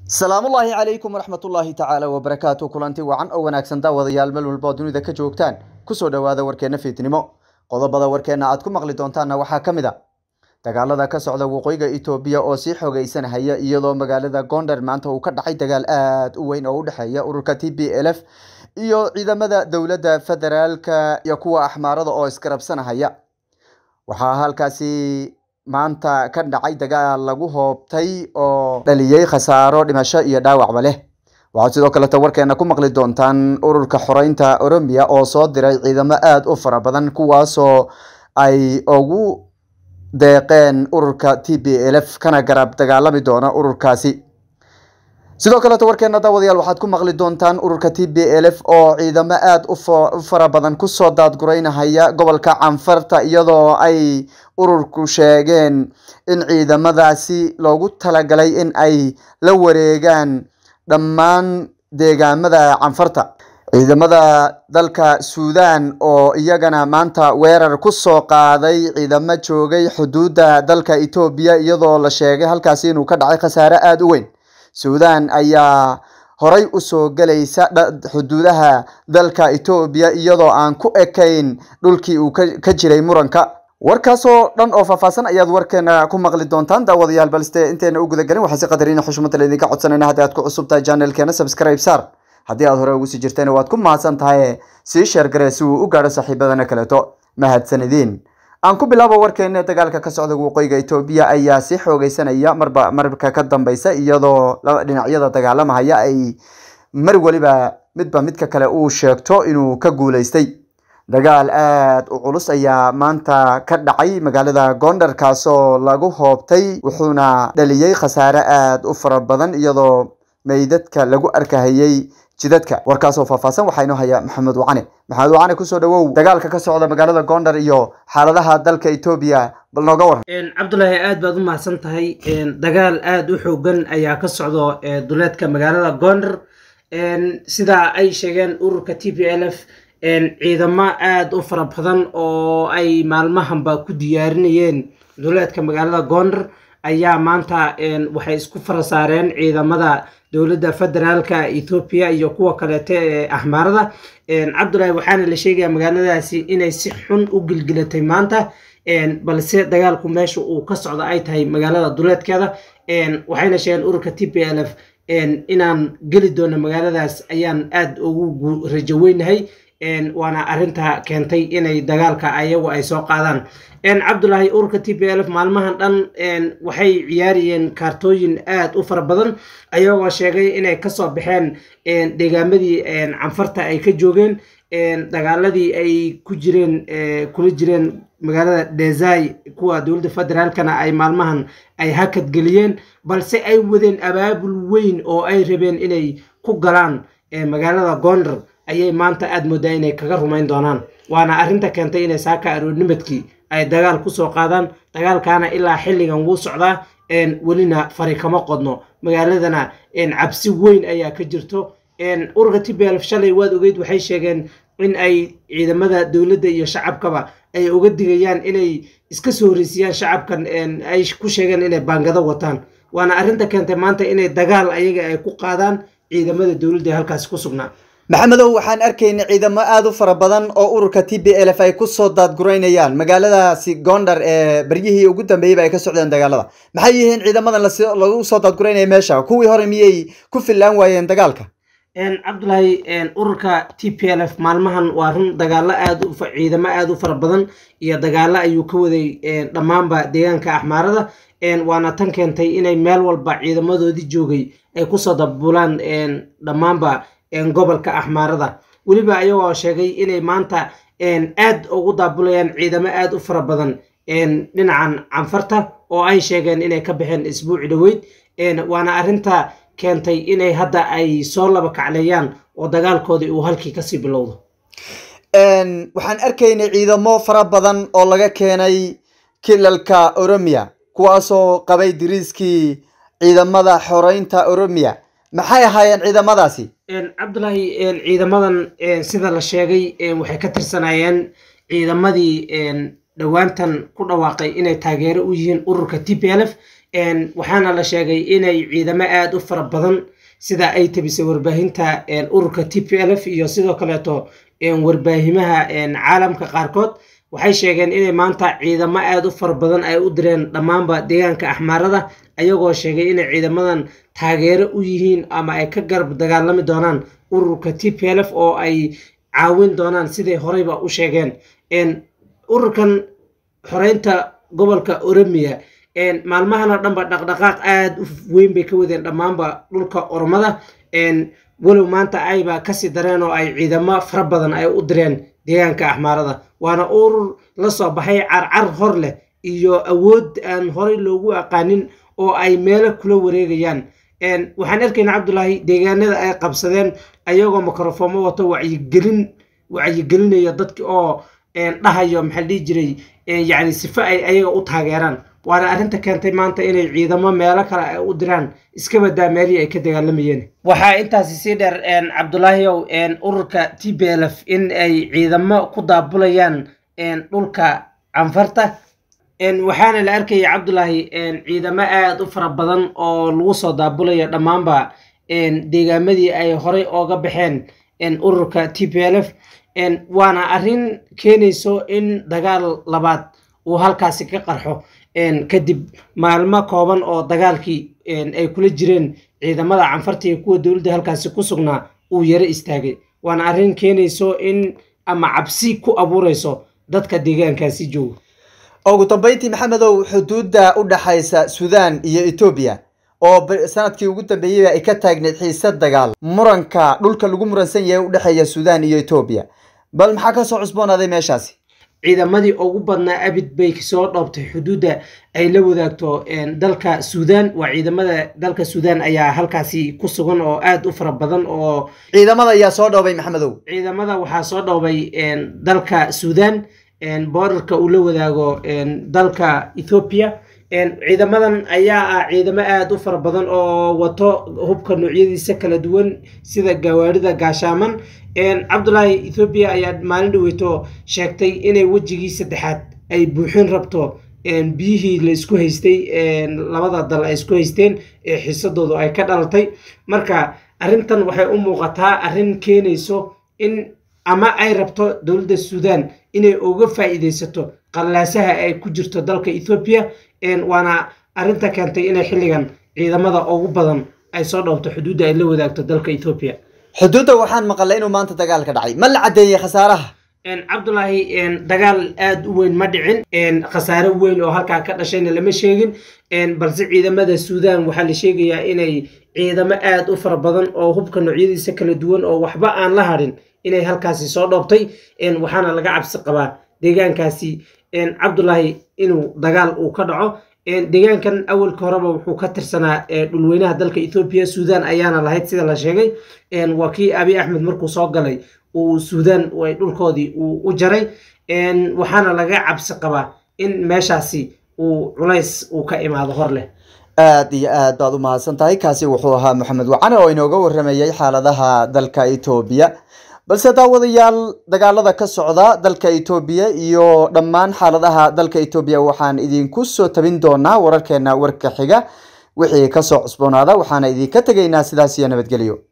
salaamullaahi calaykum waraxmatullaahi tacaala wabarakaatu kulanti wacan oo wanaagsan daawadayaal meel walba oo dunida ka joogtaan kusoo dhowaada warkeenna fiidnimo qodobada warkeenna aad ku maqli doontaanna waxaa ka mid a dagaalada ka socda waqooyiga etoobiya oo sii xoogeysanhaya iyadoo magaalada gondar maanta uu ka dhacay dagaal aada u weyn oo u dhexeeya ururka t b l f iyo ciidamada dowladda federaalka iyo kuwa axmaarada oo isgarabsanahaya waxaa halkaasi maanta ka dhacay dagaal lagu hoobtay oo dhaliyey khasaaro dhimasho iyo dhaawacba leh waxaad sidoo kaleto warkeena ku maqli doontaan ururka xoreynta oromiya oo soo diray ciidamo aada u fara badan kuwaasoo ay ugu deeqeen ururka t b l f kana garab dagaalami doona ururkaasi sidoo kaleto warkeena daawadayaal waxaad ku maqli doontaan ururka t b l f oo ciidamo aada u fara badan kusoo daadgureynahaya gobolka canfarta iyadoo ay ururku sheegeen in ciidamadaasi loogu talagalay in ay la wareegaan dhammaan deegaamada canfarta ciidamada dalka suudan oo iyagana maanta weerar kusoo qaaday ciidamo joogay xuduudda dalka etoobiya iyadoo la sheegay halkaasi inuu ka dhacay khasaare aada u weyn suudan ayaa horay usoo gelaysa xuduudaha dalka etoobiya iyadoo aan ku ekayn dhulkii uu ka jiray muranka warkaasoo dhan oo faahfaahsan ayaad warkeena ku maqli doontaan daawadayaal balse inteena u gudagelin waxaa si qadariina xushmada laydinka codsanayna haddii aad ku cusub tahay channelkeena subscribe saar haddii aad hore ugu sii jirtayna waad ku mahadsan tahay sii sheergaree si uu u gaadho saaxiibadana kaleeto mahadsanidin aan ku bilaabo warkeena dagaalka ka socda waqooyiga etoobiya ayaa sii xoogeysanaya marba marka ka dambeysa iyadoo dhinacyada dagaalamahaya ay mar weliba midba midka kale uu sheegto inuu ka guuleystay dagaal aada u culus ayaa maanta ka dhacay magaalada gondar kaasoo lagu hoobtay wuxuuna dhaliyey khasaare aada u fara badan iyadoo meydadka lagu arkahayey jidadka warkaasoo faahfaahsan waxaa inoo haya maxamed wacane maxamed wacane kusoo dhawow dagaalka ka socda magaalada gondar iyo xaaladaha dalka etoobiya bal nooga waran cabdulaahi aad baad u mahadsan tahay dagaal aada u xoogan ayaa ka socdo duleedka magaalada gondar sida ay sheegeen ururka t p l f ciidamo aada u fara badan oo ay maalmahanba ku diyaarinayeen duleedka magaalada gondar ayaa maanta waxay isku fara saareen ciidamada dowladda federaalka ethoobiya iyo kuwa kaleeto ee axmaarada cabdulaahi waxaana la sheegayaa magaaladaasi inay si xun u gilgilatay maanta balse dagaalku meesha uu ka socdo ay tahay magaalada duleedkeeda waxayna sheegeen ururka t p l f inaan geli doono magaaladaas ayaan aada ugu rajo weynahay waana arinta keentay inay dagaalka ayagu ay soo qaadaan cabdulaahi ururka t p l f maalmahan dhan waxay ciyaarayeen kaartooyin aada u fara badan ayagoo sheegay inay kasoo baxeen deegaamadii canfarta ay ka joogeen dagaaladii ay ku jireen kula jireen magaalada desai kuwa dowladda federaalkana ay maalmahan ay hakad geliyeen balse ay wadeen abaabul weyn oo ay rabeen inay ku galaan magaalada gondar ayay maanta aada moodaa inay kaga rumayn doonaan waana arrinta keentay inay saaka aroornimadkii ay dagaal kusoo qaadaan dagaalkaana ilaa xilligan wuu socdaa welina fari kama qodno magaaladana cabsi weyn ayaa ka jirto ururka t b l shalay waad ogeyd waxay sheegeen in ay ciidamada dowladda iyo shacabkaba ay uga digayaan inay iska soo horreysiyaan shacabkan ay ku sheegeen inay baangado wataan waana arrinta keentay maanta inay dagaal ayaga ay ku qaadaan ciidamada dowladda ee halkaasi ku sugnaa maxamedow waxaan arkaynay ciidamo aada u fara badan oo ururka t b l f ay kusoo daadgureynayaan magaaladaasi gondar ee baryihii ugu dambeeyeyba ay ka socdeen dagaalada maxay yihiin ciidamadan lagu soo daadgureynaya meesha kuwii hore miyay ku fillaan waayeen dagaalka cabdulaahi ururka t p l f maalmahan waa run dagaalo aad ciidamo aada u fara badan iyo dagaalo ayuu ka waday dhammaanba deegaanka axmaarada waana tan keentay inay meel walba ciidamadoodii joogay ay kusoo dabulaan dhammaanba gobolka axmaarada weliba ayagoo sheegay inay maanta aad ugu daabulayaan ciidamo aada u fara badan dhinacan canfarta oo ay sheegeen inay ka baxeen isbuuci dhoweyd waana arrinta keentay inay hadda ay soo laba kacleeyaan oo dagaalkoodii uu halkii kasii bilowdo waxaan arkaynay ciidamo fara badan oo laga keenay kilalka oromiya kuwaasoo qabay diriiskii ciidamada xoreynta oromiya maxay ahaayeen ciidamadaasi cabdulaahi ciidamadan sida la sheegay waxay ka tirsanayeen ciidamadii dhowaantan ku dhawaaqay inay taageero u yihiin ururka t p l f waxaana la sheegay inay ciidamo aada u fara badan sida ay tabisay warbaahinta ururka t p l f iyo sidoo kaleeto warbaahimaha caalamka qaarkood waxay sheegeen inay maanta ciidamo aada u fara badan ay u direen dhammaanba deegaanka axmaarada ayagoo sheegay inay ciidamadan taageero u yihiin ama ay ka garab dagaalami doonaan ururka t p l f oo ay caawin doonaan siday horeyba u sheegeen ururkan xoreynta gobolka oromiya maalmahan oo dhanba dhaqdhaqaaq aada u weyn bay ka wadeen dhammaanba dhulka oromada walow maanta ayba kasii dareen oo ay ciidamo fara badan ay u direen deegaanka axmaarada waana urur la soo baxay carcar hor leh iyo awood aan horey loogu aqaanin oo ay meelo kula wareegayaan waxaan arkaynaa cabdulaahi deegaanada ay qabsadeen ayagoo mikrofoomo wato wacyigelin wacyigelinayo dadki oo dhahayo maxaa dhihi jiray yacni sifo ay ayaga u taageeraan waana arrinta keentay maanta inay ciidamo meelo kale ay u diraan iska badaa meelihii ay ka dagaalamayeen waxaa intaasi sii dheer cabdulaahiyow ururka t b l f in ay ciidamo ku daabulayaan dhulka canfarta waxaana la arkaya cabdulaahi ciidamo aada u fara badan oo lagu soo daabulayo dhammaanba deegaamadii ay horey ooga baxeen ururka t p l f waana arrin keenayso in dagaal labaad uu halkaasi ka qarxo kadib maalmo kooban oo dagaalkii ay kula jireen ciidamada canfarta iyo kuwa dowladda halkaasi ku sugnaa uu yaro istaagay waana arrin keenayso in ama cabsi ku abuureyso dadka deegaankaasi jooga ugu dambeyntii maxamedow xuduudda u dhaxaysa suudaan iyo etoobiya oo sanadkii ugu dambeeyey ay ka taagneyd xiise dagaal muranka dhulka lagu muransan yahay u dhexeeya suudaan iyo etoobiya bal maxaa kasoo cusboonaaday meeshaasi ciidamadii ugu badnaa abid bay soo dhoobtay xuduudda ay la wadaagto dalka suudaan waa ciidamada dalka suudaan ayaa halkaasi ku sugan oo aada u fara badan oo ciidamada ayaa soo dhoobay maxamedow ciidamada waxaa soo dhoobay dalka suudaan boorarka uu la wadaago dalka ethoobiya ciidamadan ayaa ah ciidamo aada u fara badan oo wato hubka noocyadiisa kala duwan sida gawaarida gaashaaman cabdulaahi ethoobiya ayaa maalin dhaweyto sheegtay inay wejigii saddexaad ay buuxin rabto biyihii la isku haystay labada dal ay isku haysteen ee xiisadoodu ay ka dhalatay marka arrintan waxay u muuqataa arrin keenayso in ama ay rabto dowladda suudaan inay uga faa'iidaysato qallaasaha ay ku jirto dalka ethoobiya waana arrinta keentay inay xilligan ciidamada ugu badan ay soo dhoobto xuduudda ay la wadaagto dalka ethoobiya xuduudda waxaan maqalay inuu maanta dagaal ka dhacay ma la caddeeyey khasaaraha cabdulaahi dagaal aada u weyn ma dhicin khasaare weyn oo halkaa ka dhashayna lama sheegin balse ciidamada suudaan waxaa la sheegayaa inay ciidamo aada u fara badan oo hubka noocyadiisa kala duwan oo waxba aan la hadhin inay halkaasi soo dhoobtay waxaana laga cabsi qabaa deegaankaasi cabdulaahi inuu dagaal uu ka dhaco deegaankan awalka horeba wuxuu ka tirsanaa dhulweynaha dalka ethoobiya suudaan ayaana lahayd sida la sheegay waa kii abi axmed markuu soo galay uu suudaan dhulkoodii uu u jaray waxaana laga cabsi qabaa in meeshaasi uu culays uu ka imaado hor leh aada iyo aad baad u mahadsan tahay kaasi wuxuu ahaa maxamed wacane oo inooga waramayay xaaladaha dalka etoobiya balse daawadayaal dagaalada ka socda dalka etoobiya iyo dhammaan xaaladaha dalka etoobiya waxaan idinku soo tabin doonaa wararkeena warka xiga wixii kasoo cusboonaada waxaana idinka tegaynaa sidaas iyo nabadgelyo